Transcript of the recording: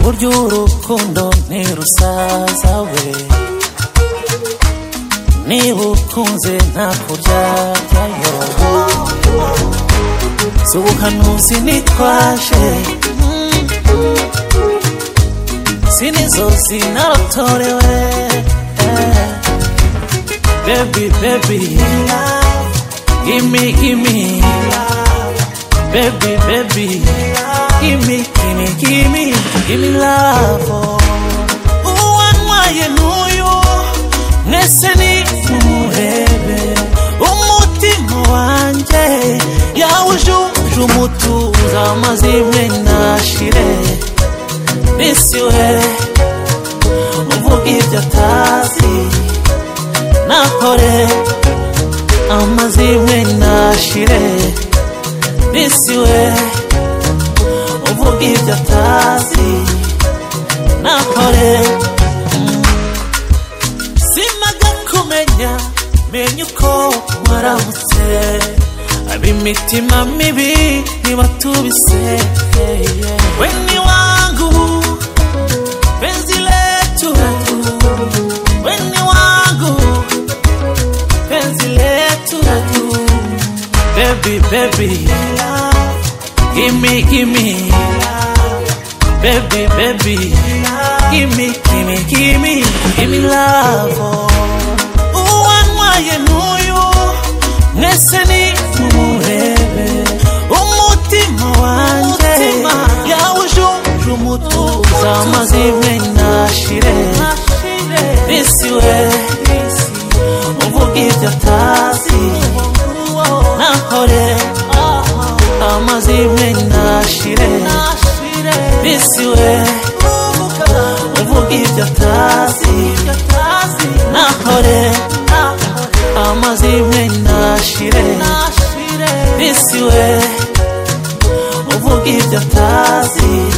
buryo urukundo ntirusaza we niba ukunze nta kuryajyayo si ubuhanuzi nitwaje si nizo zinarotorewe baby baby gimme gimme baby baby gimme gimme gimme gimme love uwanywaye n'uyu mwese ni mumuhebe umutima wanjye yawujuje umutuza amazimwe nashire bisiwe uvuga ibyo atazi nakore amazimwe nashire bisiwe uvuga ibyo atazi nakore simaga kumenya menya uko waramutse ab'imitima mibi nibatubise we ni wangu penzi letu we ni wangu penzi letu baby baby gimme gimme baby baby gimme gimme gimme gimme love uwanywaye n'uyu mwese ni mumuhebe umutima wanjye yawujuje umutuza amazimwe nashire bisiwe uvuga ibyo atazi nakore amazimwe nashire bisiwe uvuga ibyo atazi nakore amazimwe nashire bisiwe uvuga ibyo atazi